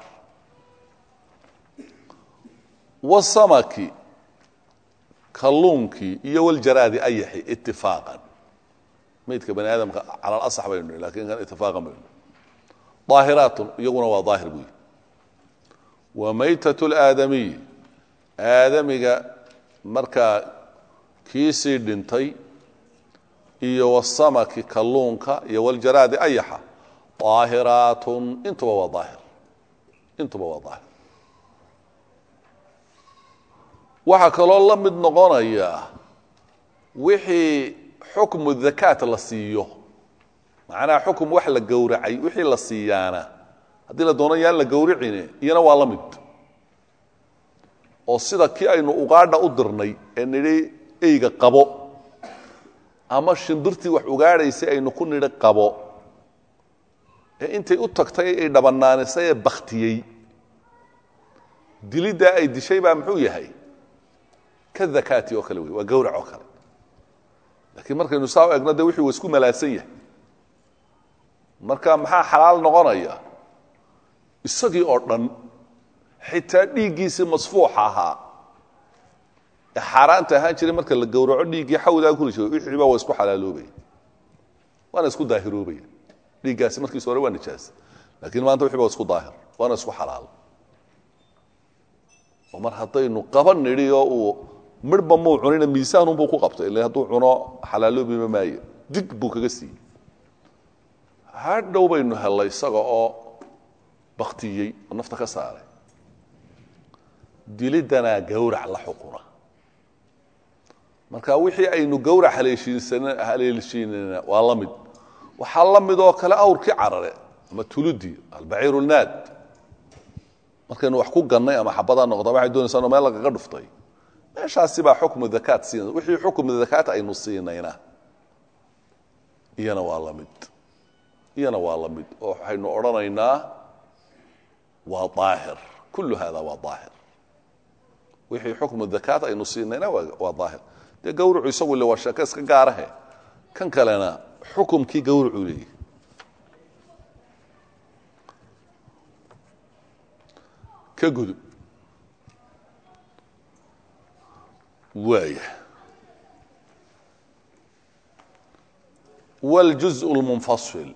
wasamaki kalluunkii iyo waljaraadi ayaxi itifaaqan maydka bani aadamka cala alasax baynu nihi lakin kan itifaaqan baynu daahiraatun iyaguna waa daahir buyi wa maytat اlaadamiy aadamiga markaa kiisii dhintay iyo wasamaki kalluunka iyo waljaraadi ayaxa daahiraatun intuba waa daahir intuba waa daahir waxaa kaloo la mid noqonaya wixii xukmu dakaat la siiyo macnaha xukum wax la gowracay wixii la siiyaana haddii la doono yaan la gowricine iyana waa la mid oo sida kii aynu ugaadha u dirnay ee nidhi eyga qabo ama shimbirtii wax ugaadhaysay aynu ku nidhi qabo ee intay u tagtay ay dhabannaanisay ee bakhtiyey diliddaa ay dishay baa muxuu yahay ka dakaati oo kale wey waa gawrac oo kale laakiin markaynu saa u egno de wixii wa isku malaasan yahay marka maxaa xalaal noqonaya isagii oo dhan xitaa dhiiggiisii masfuuxa ahaa ee xaaraanta ahaan jiray marka la gowraco dhiiggii xawdaa kuri jiray wixiiba waa isku xalaaloobaya waana isku daahiroobaya dhiiggaasi markiis hore waa nijaas laakiin maanta wixii ba isku daahir waana isku xalaal oo mar haddaynu qaban nidhi oo uu midhba muu cunina miisaanunbuu ku qabtay ila hadduu cuno xalaaloobiba maayo dig buu kaga siiyey hadhow baynu hellay isaga oo baktiyey oo nafta ka saaray dilidanaa gawrac la xukuna marka wixii aynu gawrac haleelshiinana waa la mid waxaa la mid oo kale awrkii carare ama tuludii albaciir lnaad markaynu wax ku gannay ama xabada noqda waxay doonaysaa meel lagaga dhuftay meeshaasi baa xukmu dakaat siinay wixii xukmu dakaat aynu siinayna iyana waa la mid iyana waa la mid oo waxaynu odhanaynaa waa daahir kullu hada waa daahir wixii xukmu dakaat aynu siinayna waa daahir dee gawracu isagu le waa sheeke iska gaarahe kan kalena xukumkii gawracuu leeyahy ka gudub waaya wاljuزء اlmunfasil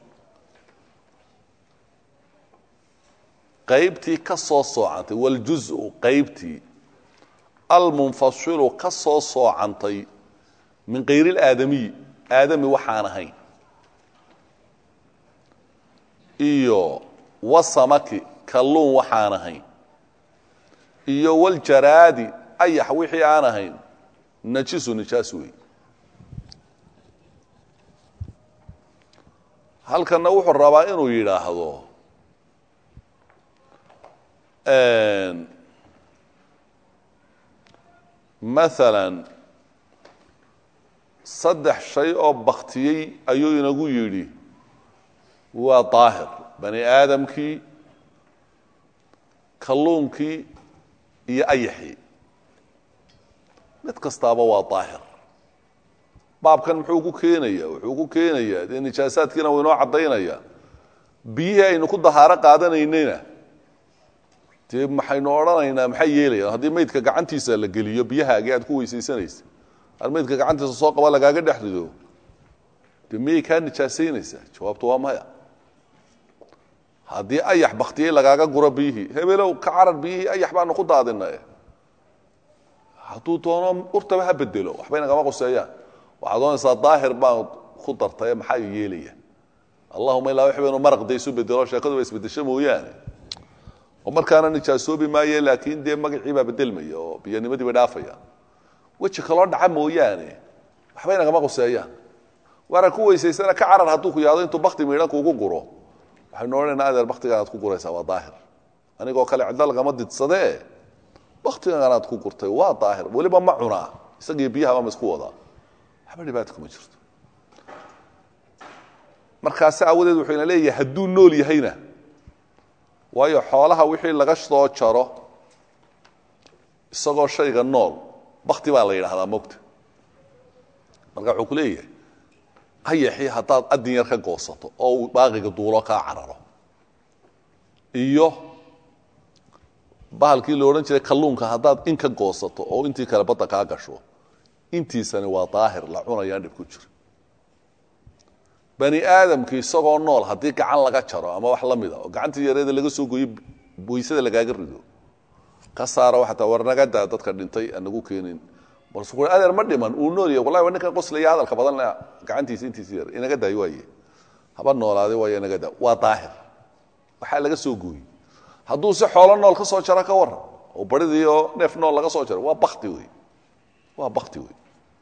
qaybtii ka soo soocantay wاljuزءu qaybtii almunfasilu ka soo soocantay min kayr اlaadamiy aadami waxaan ahayn iyo wasamaki kalluun waxaan ahayn iyo waljaraadi ayax wixii aan ahayn najisu nijaas wey halkanna wuxuu rabaa inuu yidhaahdo maalan saddex shay oo baktiyey ayuu inagu yidhi waa daahir bani aadamkii kalluunkii iyo ayaxii mid kastaaba waa daahir baabkan muxuu ku keenaya wuxuu ku keenayaa dee nijaasaadkiina wuu inoo caddaynaya biyihii aynu ku dahaaro qaadanaynayna dee maxaynu odhanaynaa maxay yeelayaan haddii maydka gacantiisa la geliyo biyahaagii aad ku weysaysanaysa ar maydka gacantiisa soo qaba lagaaga dhex rido dee miyay kaa nijaasaynaysaa jawaabtu waa maya haddii ayax baktiyey lagaaga guro biyihii hebelow ka carar biyihii ayax baanu ku daadina hadduu doono urtaba ha bedelo waxbay nagama qoseeyaan waxaad doonaysaa daahir baan ku dartaye maxaa yeelaya allahuma ilaa wixba inuu maraq de isu bedelo sheekadu ba isbedesho mooyaane oo markaana nijaasoobi maaye laakiin dee magacii baa bedelmaya oo biyanimadii bay dhaafaya weji kaloo dhaca mooyaane waxbay nagama qoseeyaan waana ku weysaysana ka carar hadduu ku yahdo intuu bakti miidhan kuugu guro waxaynu odhanayna adeer baktigaanaad ku guraysaa waa daahir anigoo kale cidlo lagama didsadee baktiganaad ku gurtay waa daahir weliba ma cunaa isagii biyahaba ma isku wadaa waxba dhibaata kuma jirto markaasi aawadeed wuxuu ina leeyahay hadduu nool yahayna waayo xoolaha wixii laga soo jaro isagoo shayga nool bakti baa la yidhahdaa mogta marka wuxuu ku leeyahay hayaxii haddaad adin yar ka goosato oo uu baaqiga duulo kaa cararo iyo bahalkii la odhan jiray kalluunka haddaad in ka goosato oo intii kale badda kaa gasho intiisani waa daahir la cunayaan dhib ku jira bani aadamki isagoo nool haddii gacan laga jaro ama wax la mida oo gacantii yareeda laga soo gooyo boysada lagaaga rido ka saaro waxataa war naga daa dadka dhintay anagu keenin balse ku adeer ma dhiman uu nool yahay wallahi waa ninkan qoslaya hadalka badan leh gacantiisa intiisa yar inaga daayo waaye haba noolaaday waaye inaga daa waa daahir waxaa laga soo gooyey hadduu si xoolo nool ka soo jaro ka waran oo baridii oo neef nool laga soo jaro waa bakti wey waa bakti wey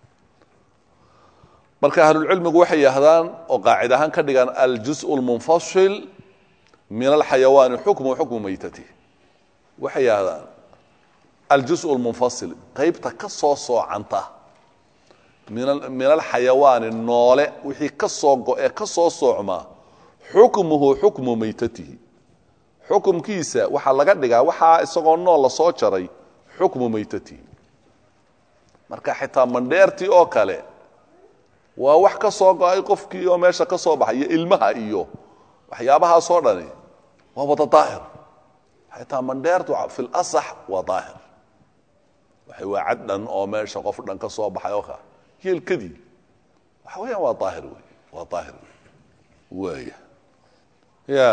marka ahlulcilmigu waxay yidhahdaan oo qaacid ahaan ka dhigaan aljus lmunfasil min alxayawaani xukmu xukmu maytati waxay yidhahdaan aljus lmunfasil qaybta ka soo soocanta min alxayawaani noole wixii ka soo go-e ka soo soocmaa xukmuhu xukmu maytatihi xukumkiisa waxaa laga dhigaa waxaa isagoo nool la soo jaray xukmu maytatihi marka xitaa mandheertii oo kale waa wax ka soo go-ay qofkii oo meesha ka soo baxay iyo ilmaha iyo waxyaabahaasoo dhani waa wada daahir xitaa mandheertu fi lasax waa daahir waxay waa cad dhan oo meesha qof dhan ka soo baxay oo ka yeelkadii waxa weeyaan waa daahir wey waa daahir wey waaya ya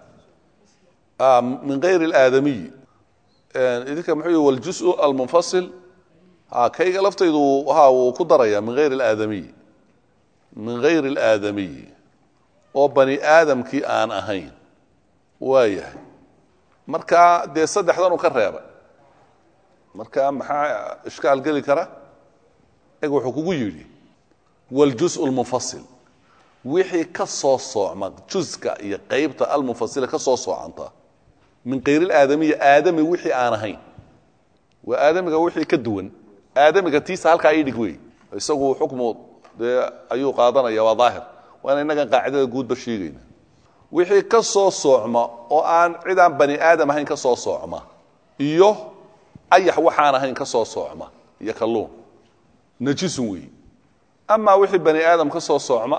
min gayr اlaadamiy idinka muxuu yihi waljus almunfasil kayga laftaydu ha wuu ku daraya min gayr اlaadamiy min gayr اlaadamiy oo bani aadamkii aan ahayn waayahay marka dee saddexdan u ka reebay marka maxaa ishkaal geli kara eg wuxuu kugu yidhi waljus اlmunfasil wixii ka soo soocma juska iyo qaybta almunfasila ka soo soocanta min kayr اlaadamiyi aadami wixii aan ahayn waa aadamiga wixii ka duwan aadamiga tiisa halkaa ii dhig wey isagu xukmu dee ayuu qaadanaya waa daahir waana innagan qaacidada guudba sheegayna wixii ka soo soocma oo aan cid aan bani aadam ahayn ka soo soocma iyo ayax waxaan ahayn ka soo soocma iyo kalluun najisun weey amaa wixii bani aadam ka soo soocma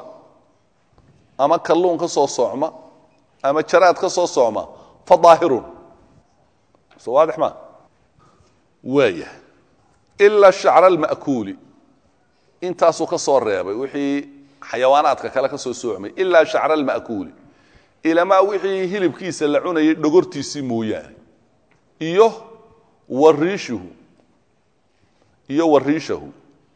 ama kalluun ka soo soocma ama jaraad ka soo soocma fa daahirun so waadix ma waaya ila shacra alma'kuuli intaasuu ka soo reebay wixii xayawaanaadka kale ka soo soocmay ilaa shacra alma'kuuli ilamaa wixii hilibkiisa la cunayay dhogortiisii mooyaane iyo wariishuhu iyo wariishahu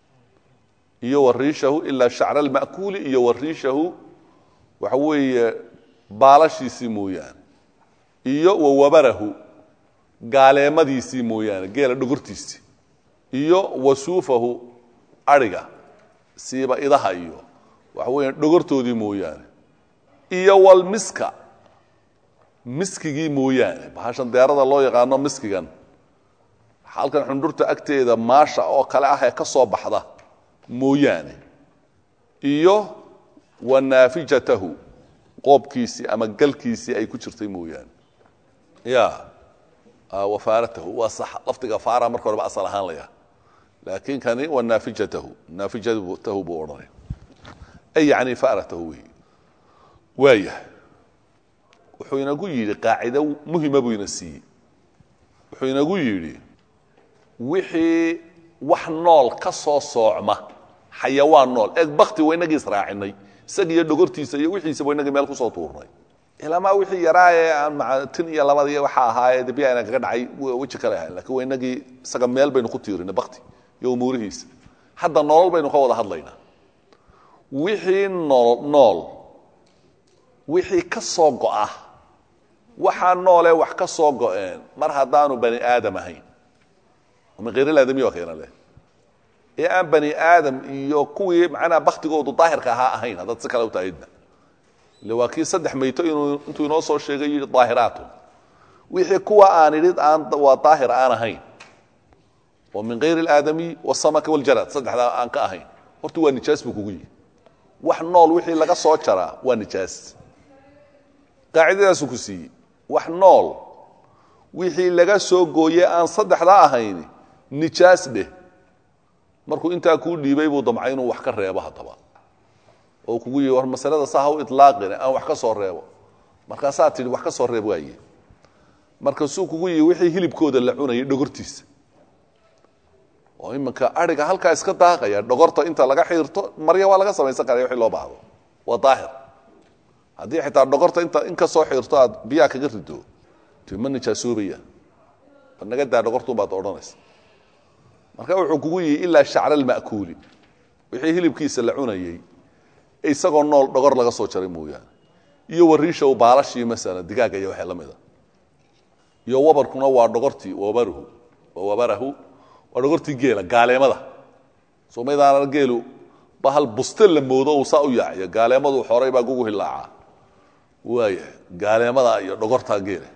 iyo wariishahu ilaa shacra alma'kuuli iyo wariishahu waxa weeye baalashiisii mooyaane iyo wawabarahu gaaleemadiisii mooyaane geela dhogortiisii iyo wasuufahu ariga siiba idaha iyo waxa weya dhogortoodii mooyaane iyo walmiska miskigii mooyaane bahashan deerada loo yaqaano miskigan halkan xundhurta agteeda maasha oo kale ah ee ka soo baxda mooyaane iyo wa naafijatahu qoobkiisii ama galkiisii ay ku jirtay mooyaane ya wafaaratahu waa sax lafdiga faara marka horeba asal ahaan laya laakiin kani wa naafijatahu naafijatahu buu odhanay ay yani faaratahu wey waayahay wuxuu inagu yidhi qaacido muhima buu ina siiyey wuxuu inagu yidhi wixii wax nool ka soo soocma xayawaan nool eeg bakti wa inagii israacinay isaga iyo dhogortiisa iyo wixiisa wa inagii meel kusoo tuurnay ilamaa wixii yaraa ee aan maa tin iyo labadii waxa ahaayee de biyaana kaga dhacay weji kale ahayn lakiin wa inagii isaga meel baynu ku tiirinay bakti iyo umuurihiisa hadda nolol baynu ka wada hadlaynaa wixii nool nool wixii ka soo go'a waxaa noolee wax ka soo go'een mar haddaanu bani aadam ahayn min khayrilaadami waa keena leh ee aan bani aadam iyo kuwii macnaha baktigoodu daahirka ahaa ahayn haddaad si kale u tahidna ile waa kii saddex mayto inuu intuu inoo soo sheegay yidhi daahiraatun wixii kuwa aan idhi aan waa daahir aan ahayn oo min kayri alaadamiy wasamaka waljarad saddexdaa aan ka ahayn horta waa nijaas buu kugu yihi wax nool wixii laga soo jaraa waa nijaas qaacidadaasuu ku siiyey wax nool wixii laga soo gooye aan saddexdaa ahayn nijaas dheh markuu intaa kuu dhiibay buu damcay inuu wax ka reebo haddaba oo kugu yihi war masalada saa ha u ilaaqine aan wax ka soo reebo markaasaa tidhi wax ka soo reeb waaye markaasuu kugu yihi wixii hilibkooda la cunayay dhogortiisa oo iminka ariga halkaa iska daaqaya dhogorta inta laga xiirto marya waa laga samaysan karaya wixii loo baahdo waa daahir haddii xitaa dhogorta inta in ka soo xiirto aad biyaha kaga rido ti ma nijaasoobaya bal naga daa dhogortun baad odhanaysa marka wuxuu kugu yihi ilaa shacra alma'kuuli wixii hilibkiisa la cunayey isagoo nool dhogor laga soo jaray mooyaane iyo wariisha baalashii masalan digaaga iyo waxay la mida iyo wabarkuna waa dhogortii wabaruhu wabarahu waa dhogortii geela gaaleemada somaydaana geelu bahal buste la moodo uu saa u yaaciyo gaaleemadu xoray baa gugu hilaacaa waaya gaaleemada iyo dhogortaa geela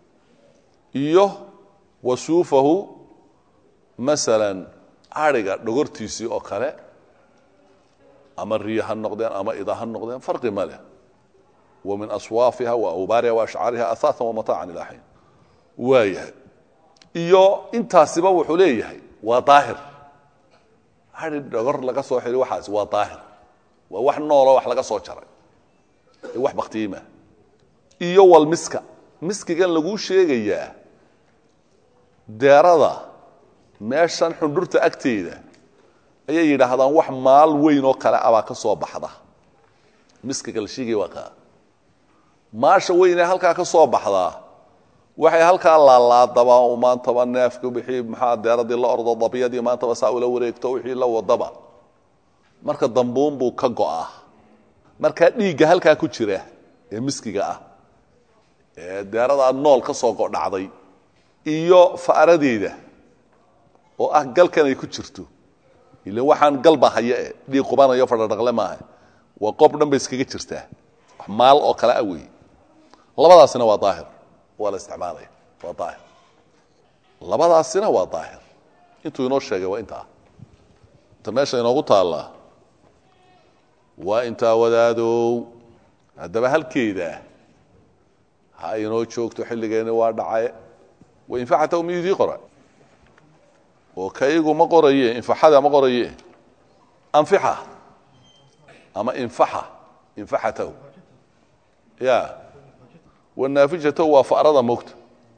iyo wasuufahu masalan ariga dhogortiisii oo kale ama riya ha noqdeen ama ida ha noqdeen farqi ma leh wa min aswaafiha wa awbaariha wa ashcaariha ahaatan wamataacan ilaa xiin waayahay iyo intaasiba wuxuu leeyahay waa daahir ari dhogor laga soo xiri waxaas waa daahir waa wax nooloo wax laga soo jaray ee wax baktiyimaa iyo walmiska miskigan laguu sheegayaa deerada meeshan xundhurta agteeda ayay yidhaahdaan wax maal weyn oo kale abaa ka soo baxda miskiga la sheegaya waa kaa maasha weyn ee halkaa ka soo baxdaa waxay halkaa laalaadabaa u maantaba neefka wixii maxaa deeradii la ordo dabyadii maantaba saa ula wareegto wixii la wadaba marka dambuunbuu ka go'aa markaa dhiigga halkaa ku jira ee miskiga ah ee deeradaa nool ka soo godhacday iyo fa'radeeda oo ah galkan ay ku jirto ile waxaan galba haya e dhiig qubanayo fadhadhaqle maaha waa qoob dhan bay iskaga jirtaa wax maal oo kale ah weeye labadaasina waa daahir waa la isticmaalaya waa daahir labadaasina waa daahir intuu inoo sheegay waa intaa inta meesha inoogu taallaa waa intaa wadaadow haddaba halkeeda ha inoo joogto xilligeeni waa dhacaye wainfaxata miyudii qora oo kaygu ma qoraye infaxada ma qoraye anfixa ama infaxa infaxatahu ya wanaafijatahu waa farada mogta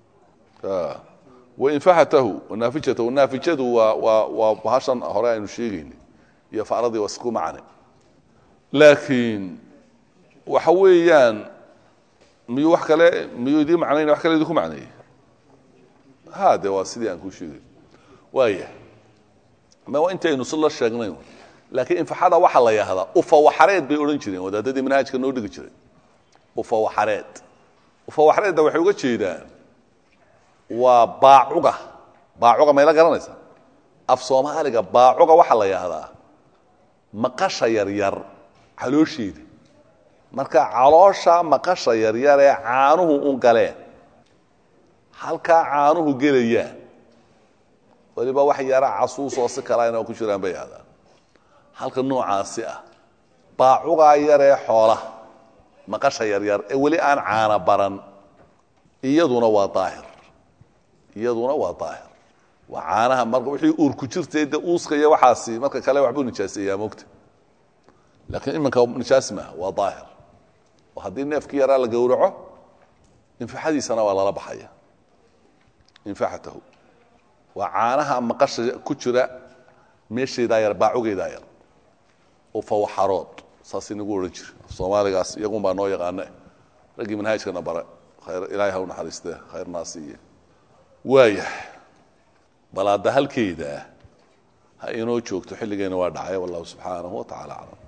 wainfaxatahu wanaafijatahu naafijadu waa waa waa bahashan hore aynu sheegayni iyo faradii waa isku macne laakiin waxa weeyaan miyuu wax kale miyuu idii macnayna wax kale idinku macneeyey ha de waa sidii aan kuu sheegay waaya ma intaynu si la sheegnay laakiin infaxada waxaa la yahdaa ufawaxareed bay odhan jireen wadaadadii manhaajka noo dhigi jiray ufawaxareed ufawaxareedda waxay uga jeedaan waa baacuga baacuga mayla garanaysa af soomaaliga baacuga waxaa la yahdaa maqasha yaryar caloosheeda marka caloosha maqasha yaryar ee caanuhu un galeen halkaa caanuhu gelayaan waliba wax yara casuusoo si kala inoo ku jiraan bay ahdaan halka noocaasi ah baacugaa yaree xoolaha maqasha yaryar ee weli aan caana baran iyaduna waa daahir iyaduna waa daahir waa caanaha marka wixii uur ku jirtay de uuska iyo waxaasi marka kale waxbuu nijaaseeyaa mogta laakiin iminka nijaas maaha waa daahir oo haddii neefkii yaraa la gowraco infaxadiisana waa lala baxaya infaxatahu waa caanaha maqasha ku jira meesheedaa yar baacugeedaa yar oo fawaxarood saas inagu odhan jira soomaaligaas iyagun baa noo yaqaane raggii manhaajkana bare khayr ilaahay ha u naxariiste khayrnaasiiye waayah bal hadda halkeeda ha inoo joogto xilligeena waa dhacay wallahu subxaanahu wa tacala aclam